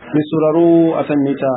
mai sauraro a kan mita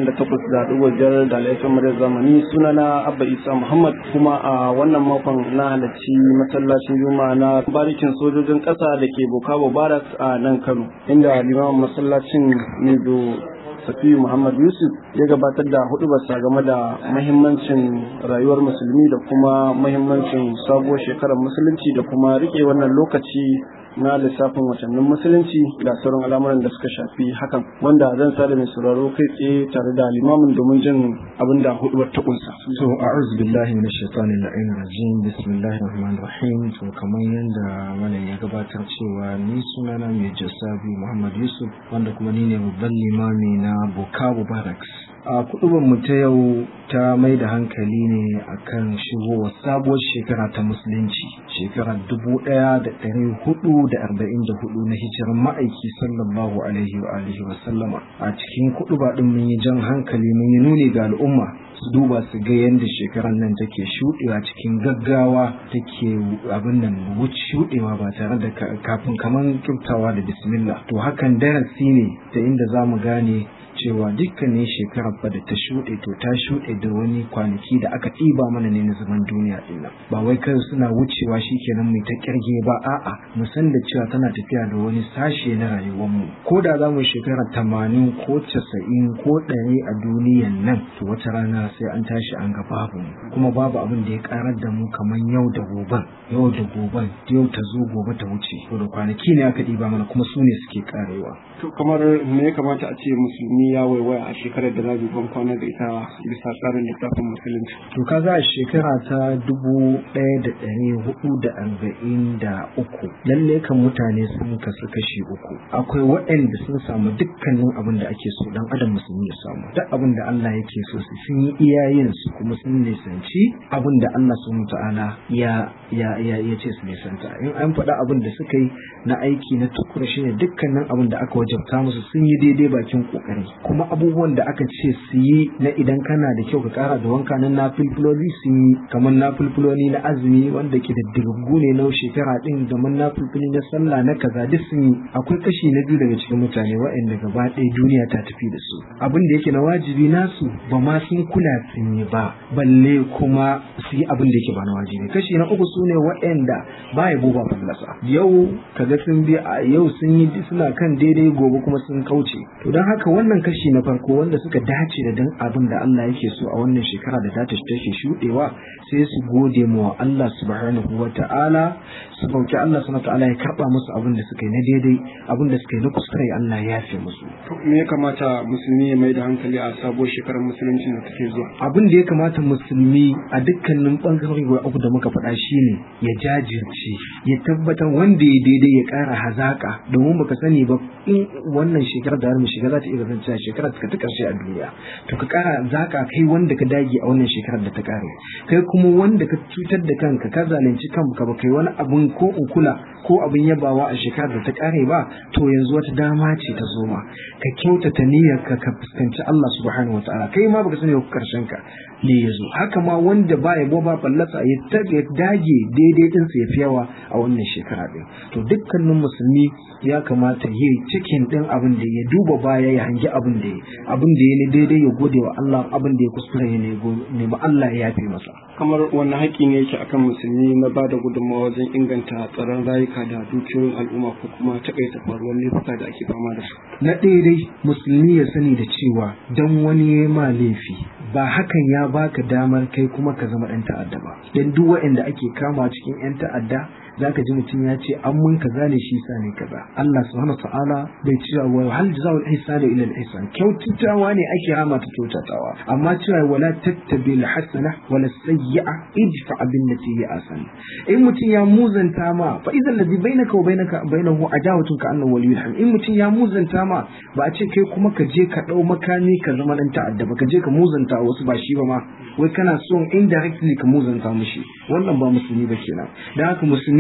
88.5 da laifin muryar zamani sunana abba isa muhammad kuma a wannan makon na halarci masallacin juma'a na barikin sojojin ƙasa da ke bokabo barak a nan kano inda limamin masallacin nezo safiyu muhammad yusuf ya gabatar da hudubarsa game da mahimmancin rayuwar musulmi da kuma mahimmancin sabuwar shekarar musulunci da kuma rike wannan lokaci na lissafin watannin musulunci da sauran al'amuran da suka shafi hakan wanda zan sada mai sauraro kai tsaye tare da limamin domin jin abin da hudubar ta kunsa. So a'udhu billahi minash shaitani la'in rajim bismillahir rahmanir rahim to kamar yadda malam ya gabatar cewa ni sunana mai jasabi Muhammad Yusuf wanda kuma ni ne babban limami na Bukavu Barracks a kudubin mu ta yau ta mai da hankali ne akan shigowa sabuwar shekara ta musulunci shekarar dubu ɗaya da ɗari hudu da arba'in da hudu na hijirar ma'aiki sallallahu alaihi wa alihi wa sallama a cikin kuduba ɗin mun yi jan hankali mun yi nuni ga al'umma su duba su ga yadda shekarar nan take shuɗewa cikin gaggawa take abin nan shuɗewa ba tare da kafin kaman kyautawa da bismillah to hakan darasi ne ta inda za mu gane cewa dukkanin shekarar ba da ta shuɗe to ta shuɗe da wani kwanaki da aka ɗiba mana ne na zaman duniya ɗin ba wai kai suna wucewa shikenan mai ta kirge ba a'a mu san da cewa tana tafiya da wani sashe na rayuwarmu ko da za mu shekara tamanin ko casa'in ko ɗari a duniyan nan to wata rana sai an tashi an ga babu kuma babu abin da ya karar da mu kamar yau da goben yau da goben yau ta zo gobe ta wuce to da kwanaki ne aka ɗiba mana kuma su ne suke karewa to kamar me ya kamata a ce musulmi ya waiwaya a shekarar da za ban kwana da ita bisa tsarin littafin musulunci. To ka za a shekara ta dubu ɗaya da ɗari hudu da arba'in da uku lalle kan mutane sun kasu kashi uku akwai waɗanda sun samu dukkanin abin da ake so dan adam musulmi ya samu duk abin da Allah yake so su sun yi iyayen su kuma sun nisanci abin da Allah subhanahu ta'ala ya ya ya ya ce su nisanta in an faɗa abin da suka yi na aiki na tukura shine dukkanin abin da aka wajabta musu sun yi daidai bakin kokari kuma abubuwan da aka ce su yi na idan kana da kyau ka kara da wanka na nafilfiloli sun yi kamar nafilfiloli na azumi wanda ke da dirgu ne na shekara din da man nafilfili na sallah na kaza duk sun yi akwai kashi na biyu daga cikin mutane waɗanda gaba ɗaya duniya ta tafi da su abin da yake na wajibi nasu ba ma sun kula sun yi ba balle kuma su yi abin da yake ba na wajibi kashi na uku su ne waɗanda ba ya ba fallasa yau kaga sun bi a yau sun yi suna kan daidai gobe kuma sun kauce to don haka wannan kashi na farko wanda suka dace da dan abin da Allah yake so a wannan shekara da ta take shudewa sai su gode mu Allah subhanahu wa ta'ala su bauki Allah subhanahu wa ta'ala ya karba musu abin da suka yi na daidai abin da suka yi na kuskure Allah ya yafe musu to me ya kamata musulmi ya mai da hankali a sabuwar shekarar musulunci da take zuwa abin da ya kamata musulmi a dukkanin bangarori guda uku da muka faɗa shine ya jajirce ya tabbatar wanda ya daidai ya ƙara hazaka domin baka sani ba in wannan shekarar da mu shiga za ta iya kasance shekarar ka ta karshe a duniya to ka kara zaka kai wanda ka dage a wannan shekarar da ta kare kai kuma wanda ka cutar da kanka ka zalunci kanka ba kai wani abun ko in kula ko abin yabawa a shekarar da ta kare ba to yanzu wata dama ce ta zo ma ka kyautata niyyar ka ka fuskanci Allah subhanahu wataala kai ma baka sani ko karshen ka ne yazo haka ma wanda ba ya ba fallasa ya tage dage daidai din sa yafi yawa a wannan shekara din to dukkanin musulmi ya kamata yi cikin din abin da ya duba baya ya hangi abin da ya abin da ya ne daidai ya gode wa Allah abin da ya kuskure ya ne ba Allah ya yafe masa kamar wannan haƙƙi ne yake akan musulmi na ba da gudunmawa wajen inganta tsaron rayuka da dukiyoyin al'umma ko kuma takaita faruwar laifuka da ake fama da su na ɗaya dai musulmi ya sani da cewa dan wani ya ma laifi ba hakan ya baka damar kai kuma ka zama ɗan ta'adda ba dan duk waɗanda ake kama cikin 'yan ta'adda zaka ji mutum ya ce an mun kaza ne shi sa ne kaza Allah subhanahu ta'ala bai ce wa hal jazaa'ul ihsani illa al ihsan kyautatawa ne ake rama ta kyautatawa amma cewa wala tattabi al hasana wala sayyi'a idfa bin lati hi asan in mutum ya muzanta ma fa idan ladhi bainaka wa bainaka bainahu adawatun ka annahu waliyyun ham in mutum ya muzanta ma ba a ce kai kuma ka je ka dau makami ka zama dan ta'adda ba ka je ka muzanta wasu ba shi ba ma wai kana son indirectly ka muzanta mushi wannan ba musulmi ba kenan dan haka musulmi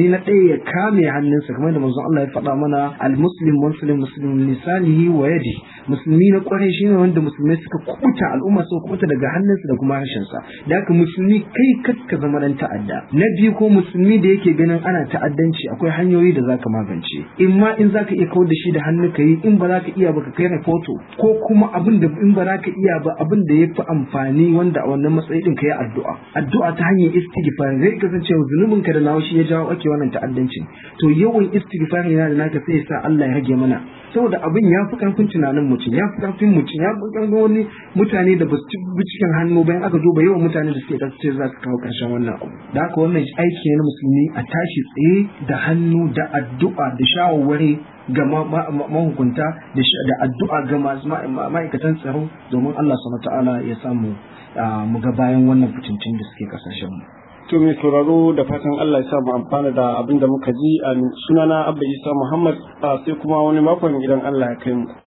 umarni na ɗaya ya kame hannunsa kamar da manzon Allah ya faɗa mana al-muslim muslim muslim lisanihi wa yadi musulmi na kwarai shine wanda musulmai suka kubuta al'umma suka kubuta daga hannunsa da kuma harshensa da haka musulmi kai ka zama dan ta'adda na biyu ko musulmi da yake ganin ana ta'addanci akwai hanyoyi da zaka magance in ma in zaka iya kawar da shi da hannu ka yi in ba za ka iya ba ka kai rahoto ko kuma abin da in ba za ka iya ba abin da ya fi amfani wanda a wannan matsayi din ka yi addu'a addu'a ta hanyar istighfar zai kasance zunubin ka da nawa shi ya jawo ake wannan ta'addancin to yawan istighfar yana da naka sai ya sa Allah ya rage mana saboda abin ya fi karfin tunanin mutum ya fi karfin mutum ya fi karfin wani mutane da ba su ci cikin hannu bayan aka duba yawan mutane da suke kasance za su kawo karshen wannan abu da haka wannan aiki ne na musulmi a tashi tsaye da hannu da addu'a da shawarwari ga mahukunta da addu'a ga ma'aikatan tsaro domin Allah subhanahu ta'ala ya samu mu ga bayan wannan fitincin da suke kasashen mu To mai sauraro da fatan Allah ya sa mu amfana da abin da muka ji a sunana Abba Isa Muhammad sai kuma wani makon idan Allah ya kai mu.